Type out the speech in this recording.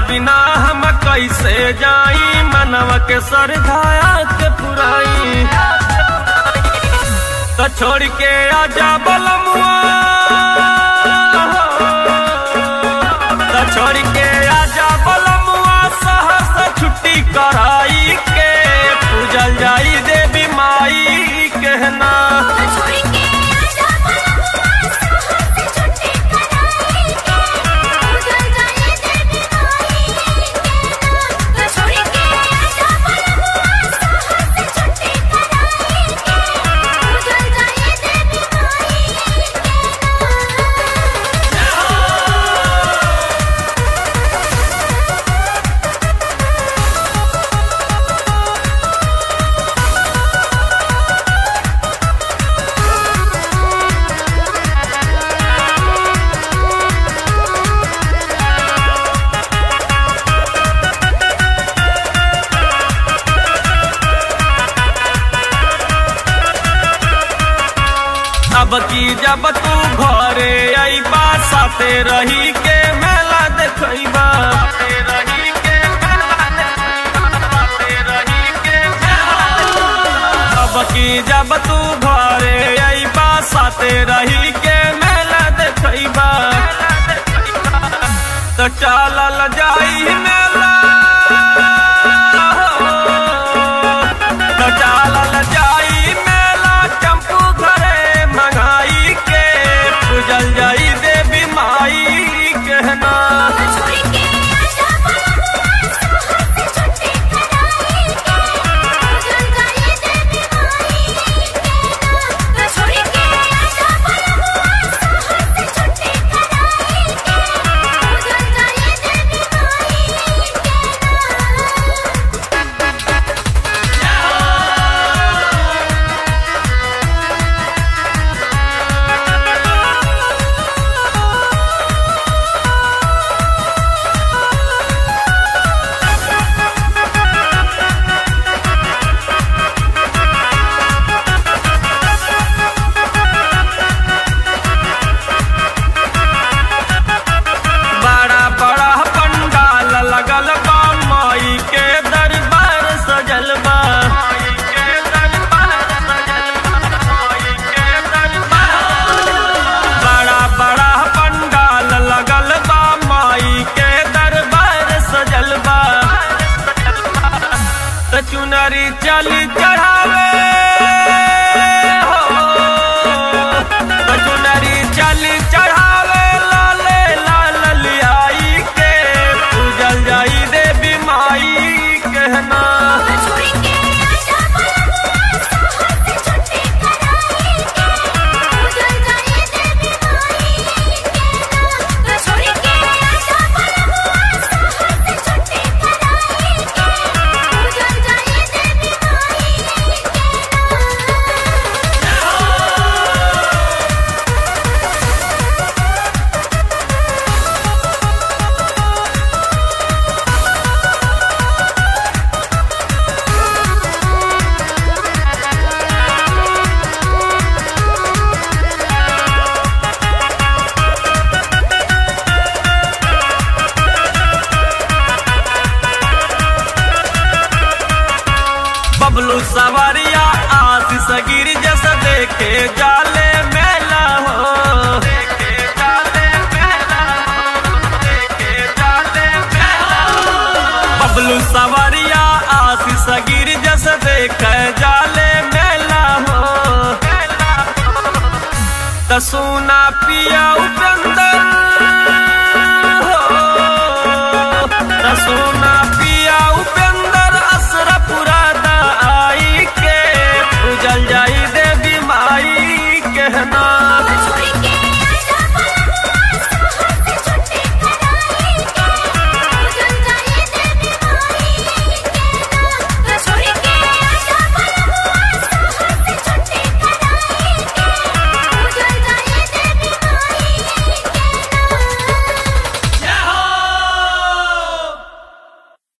बिना हम कैसे जाई मनवा के सरधाया के पुराई तो छोड़ के आजा बलमुआ तो छोड़ के आजा बलमुआ सहस छुट्टी कराई के पूजल जाई देवी माई कहना छोड़ के आजा बलमुआ साहब से छुट्टी कराई के उजल जाए देवी माई के छोड़ के आजा बलमुआ साहब से छुट्टी कराई के उजल जाए देवी माई के अब की जब तू घरे अइबा साथे रही के मेला देखइबा साथे रही के मेला देखइबा, साथे रही के मेला। अब की जब तू घरे अइबा साथे रही के मेला देखइबा तो चलल जाई मेला तो चलल जाई मेला चंपू घरे मंगाई के पूजल जाई देवी माई कहना छोड़ के आजा बलमुआ साहब से छुट्टी कराई के उजल जाए देवी माई के छोड़ के आजा बलमुआ साहब से छुट्टी कराई के उजल जाए देवी माई के बड़ा बड़ा पंडाल लगल बा माई के दरबार सजल बा माई के दरबार सजल बा, माई के दरबार। बड़ा बड़ा पंडाल लगल बा माई के दरबार सजल बा त चुनरी चली चढ़ावे हो त चुनरी चली चढ़ावे लाले लाल लियाई के पूजल जाई देवी माई कहना छोड़ के आजा बलमुआ साहब से छुट्टी कराई के उजल जाए देवी माई के छोड़ के आजा बलमुआ साहब से छुट्टी कराई के उजल जाए देवी माई के बबलू सवारिया आशीष गिर जैसे देखे जाले मेला हो देखे जाले मेला हो, देखे जाले मेला हो। बबलू सवारिया आशीष गिर जैसे देखे जाले मेला हो त सोना पिया उठा